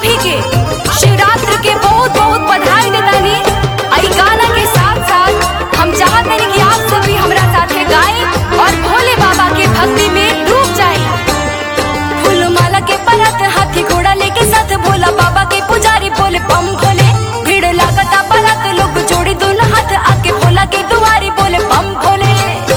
सभी के शिवरात्रि के बहुत बहुत बधाई देतानी आई गाना के साथ साथ हम चाहत बानी कि आप सब भी हमरा साथे गाएं और भोले बाबा के भक्ति में डूब जाएं फूल माला के परत हाथी घोड़ा लेके साथ भोला बाबा के पुजारी बोले पम भोले भीड़ लागता परत लोग जोड़ी दोनों हाथ आके भोला के दुआरी बोले पम भोले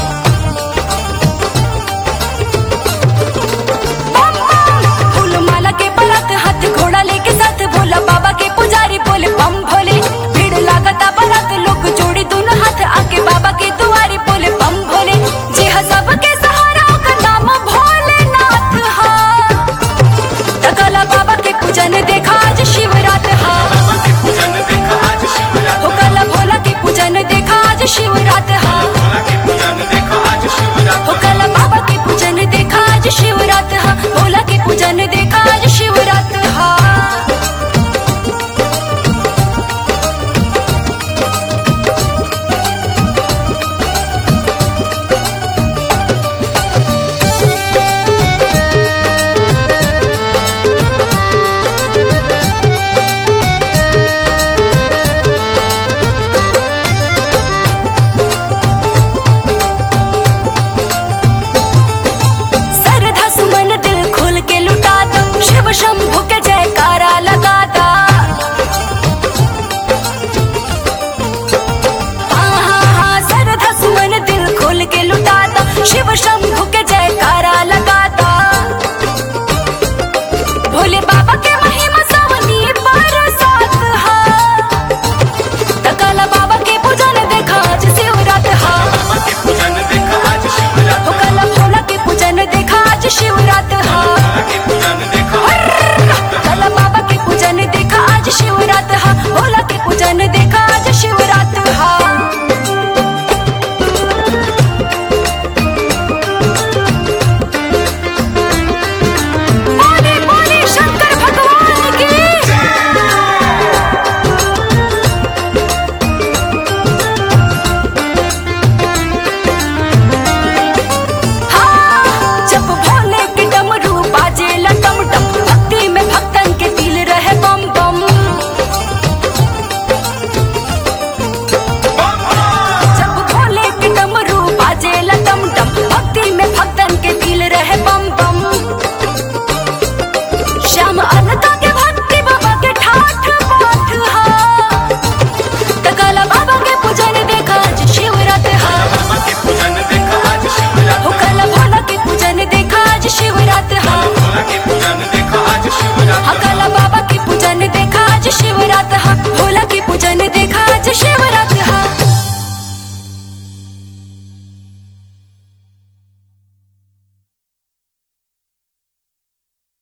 पम पम फूल माला के परत हाथ घोड़ा लेके साथ भोला बाबा के पुजारी बोले पम भोले भीड़ लागता परत लोग जोड़ी दोनों हाथ आके बाबा के दुआरी बोले पम भोले जे ह सबके सहारा ओकर नाम भोलेनाथ हा तकला बाबा के पूजन देखा आज शिवरात हा पूजन देखा आज शिवरात हो कला भोला के पूजन देखा आज शिवरात हा भोला के पूजन देखा आज शिवरात हो कला बाबा के पूजन देखा आज शिवरात हा भोला के पूजन देखा आज शिवरात हा सरधा सुमन दिल खोल के लुटा दो शिव शंभु के जयकारा लगा दा हाँ हाँ हाँ सरधा सुमन दिल खोल के लुटा दो शिव शंभु के जयकारा लगा दा भोले बाबा के महिमा सावनी बरसात हा तकाला बाबा के पूजन देखा आज शिवरात हा बाबा के पूजन देखा आज शिवरात हो कला भोला के पूजन देखा आज शिवरात हा भोला के पूजन